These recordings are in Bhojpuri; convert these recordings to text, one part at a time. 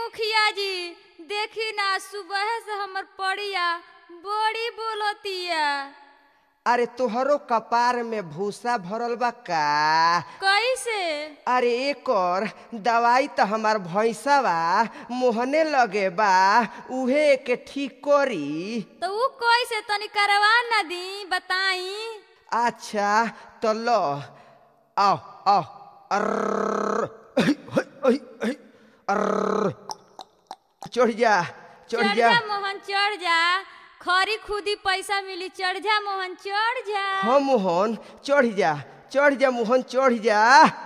मुखिया जी देखी ना सुबह से हमर पड़िया बड़ी बोलतिया अरे तोहरो कपार में भूसा भरल बा का कैसे अरे एकर दवाई त हमार भैंसा बा मोहने लगे बा उहे के ठीक करी तो ऊ कैसे तनी करवा ना दी बताई अच्छा तो लो आओ आओ अर्र, अहि, अहि, अहि, अर्र। चढ़ जा चढ़ चढ़ जा जा मोहन चढ़ जा खरी खुदी पैसा मिली चढ़ जा मोहन चढ़ जा हाँ मोहन चढ़ जा चढ़ जा मोहन चढ़ जा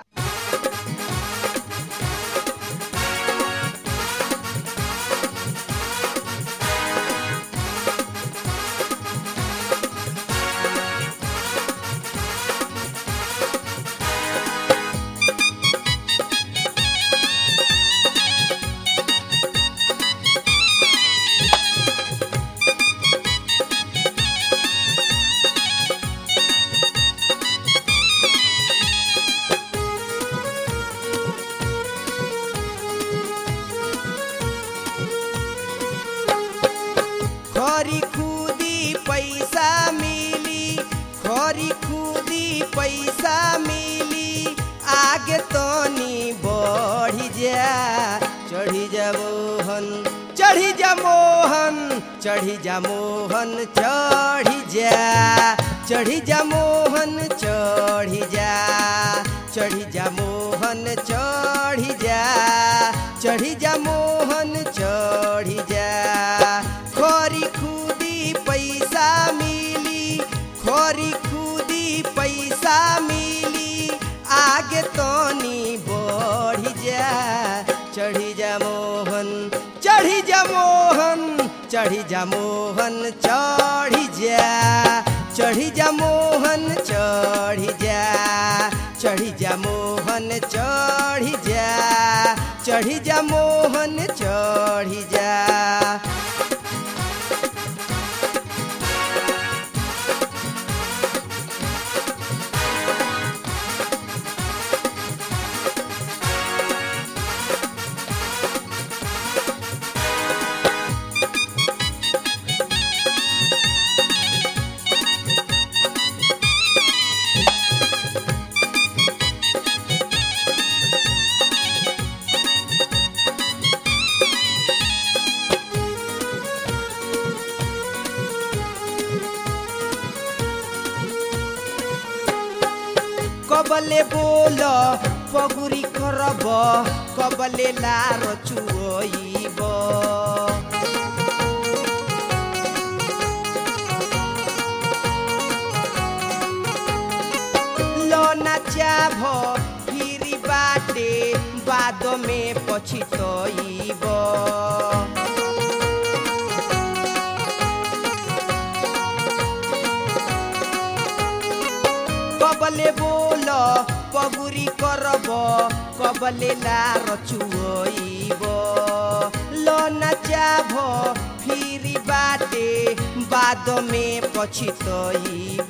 खरी खुदी पैसा मिली खरी खुदी पैसा मिली आगे तनी बढ़ी जा चढ़ी जा मोहन चढ़ी जा मोहन चढ़ी जा मोहन चढ़ी जा चढ़ी जा मोहन चढ़ी जा चढ़ी जा मोहन चढ़ी जा चढ़ी जा मोहन चढ़ी जा खरी खुदी पैसा मिली खरी खुदी पैसा मिली आगे तनी बढ़ी जा चढ़ी जा मोहन चढ़ी जा मोहन चढ़ी जा मोहन चढ़ी जा चढ़ी जा मोहन चढ़ी जा चढ़ी जा मोहन चढ़ी जा चढ़ी जा मोहन चढ़ी जा कबले बोल पगुरी करब कबले लार चुइब लना चाभ फिरी बाटे बाद में पछितइब कबले बोल पगुरी करब कबले लार चुइब लना चाभ फिरी बाटे बाद में पछितइब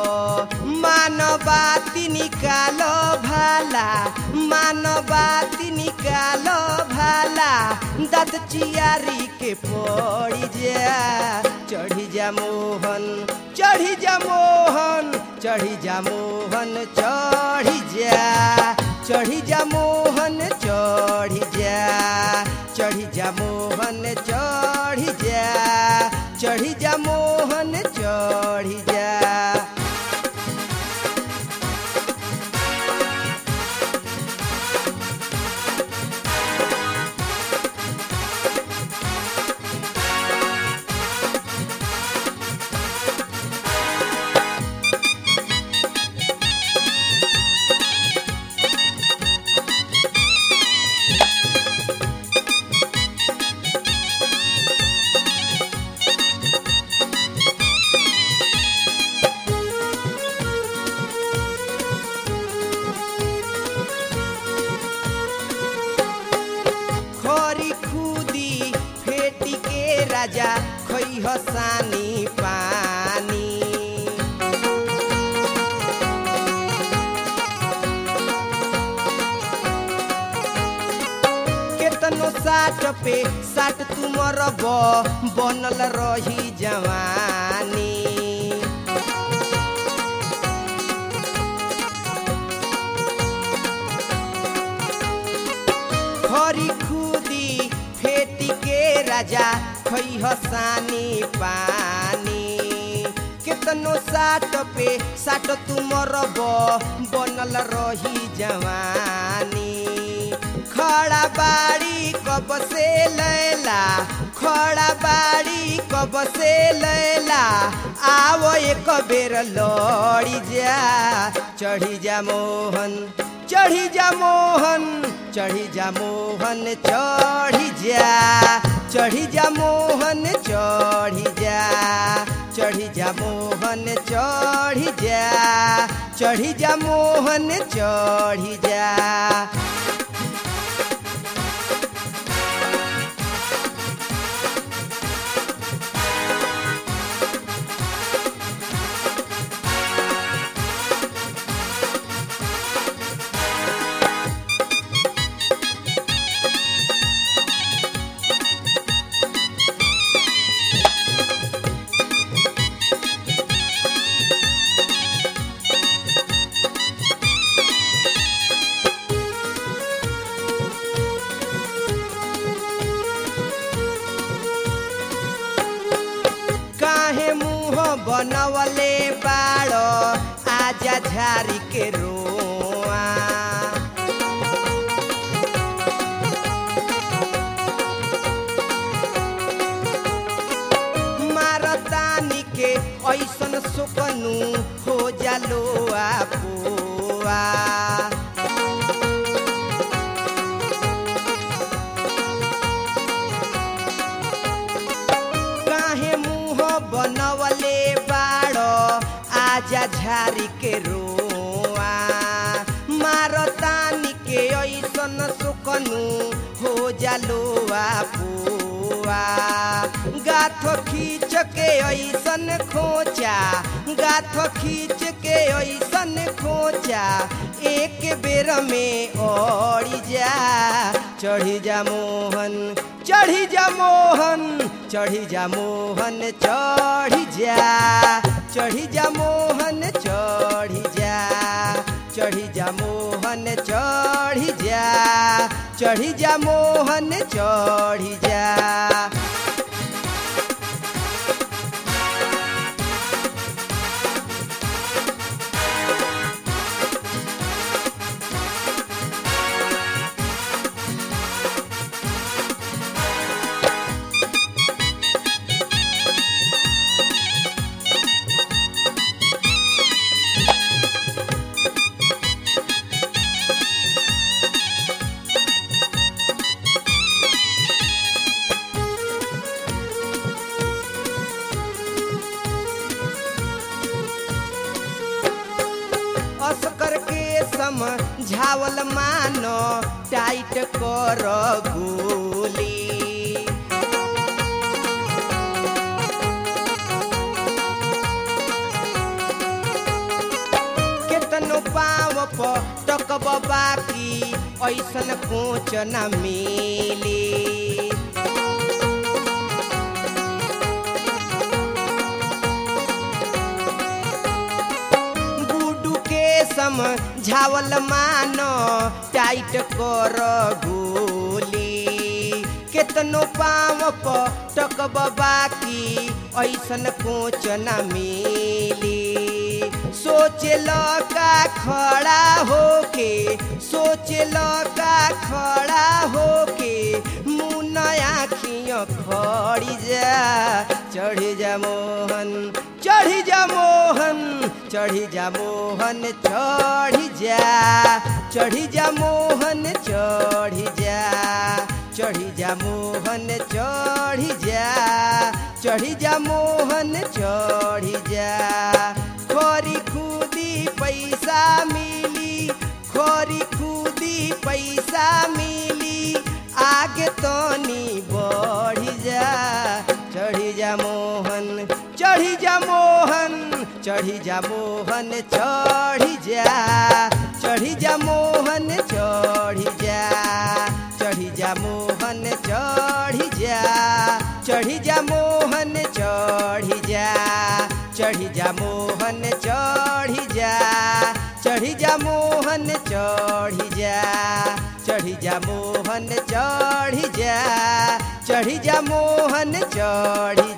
मानवाती निकाल भाला मानवाती निकाल भाला दत चियारी के पड़ी जा चढ़ी जा मोहन चढ़ी जा मोहन चढ़ी जा मोहन चढ़ी जा चढ़ी जा मोहन चढ़ी जा चढ़ी जा मोहन चढ़ी जा चढ़ी जा मोहन चढ़ी जा खरी खुदी फेटी के राजा खै हसानी पानी केतनो साठ पे साठ तुमर बनल रही जवानी खरी खुदी फेटी के राजा खई हसानी पानी केतनो साठ पे साठ तुमर बनल रही जवानी खड़ा बाड़ी कब से लैला खड़ा बाड़ी कब से लैला आवो एक बेर लड़ी जा चढ़ी जा मोहन चढ़ी जा मोहन चढ़ी जा मोहन चढ़ी जा चढ़ी जा मोहन चढ़ी जा चढ़ी जा मोहन चढ़ी जा चढ़ी जा मोहन चढ़ी जा काहे मुंह बनवले बाड़ो आजा झारी के रोआ मारतानी के ऐसन सुकनू हो जालो आपुआ काहे मुंह बनवले बाड़ो आजा झारी के रोआ मारतानी के ऐसन सुकनू हो जालो आपुआ गाथ खींच के ऐसन खोचा गाथ खींच के ऐसन खोचा एक बेर में ओढ़ी जा चढ़ी जा मोहन चढ़ी जा मोहन चढ़ी जा मोहन चढ़ी जा चढ़ी जा मोहन चढ़ी जा चढ़ी जा मोहन चढ़ी जा चढ़ी जा मोहन चढ़ी जा असकर के समझावल मानो टाइट कर गोली केतनो पाव टकब बाकी ऐसन कोच न मिली गुडू के समझावल मानो टाइट कर गोली केतनो पाव टकब बाकी ऐसन कोच न मिली सोचल का खड़ा होके सोचल का खड़ा होके मुँह आखियों खड़ी जा चढ़ी जा मोहन चढ़ी जा मोहन चढ़ी जा मोहन चढ़ी जा चढ़ी जा मोहन चढ़ी जा चढ़ी जा मोहन चढ़ी जा चढ़ी जा मोहन चढ़ी जा खोरी खुदी पैसा मिली खोरी खुदी पैसा मिली आगे तनी बढ़ी जा चढ़ी जा मोहन चढ़ी जा मोहन चढ़ी जा मोहन चढ़ी जा चढ़ी जा मोहन चढ़ी जा चढ़ी जा मोहन चढ़ी जा चढ़ी जा मोहन चढ़ी जा चढ़ी जा मोहन चढ़ी जा चढ़ी जा मोहन चढ़ी जा चढ़ी जा मोहन चढ़ी जा चढ़ी जा मोहन चढ़ी